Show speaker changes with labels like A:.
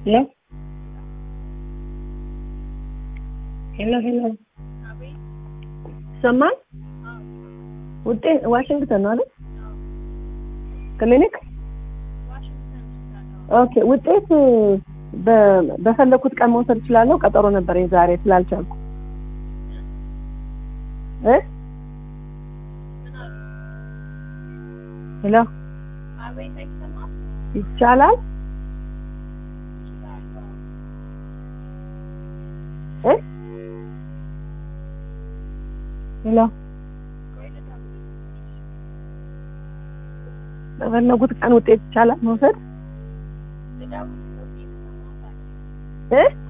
A: ሄሎ ሄሎ ሄሎ ይሰማል? ውጤት ዋሽንግተን ነው አይደል? ክሊኒክ ኦኬ። ውጤት በ- በፈለኩት ቀን መውሰድ እችላለሁ? ቀጠሮ ነበረኝ ዛሬ ስላልቻልኩ እ ሄሎ ይቻላል እ ሄሎ በፈለጉት ቀን ውጤት ይቻላል መውሰድ እ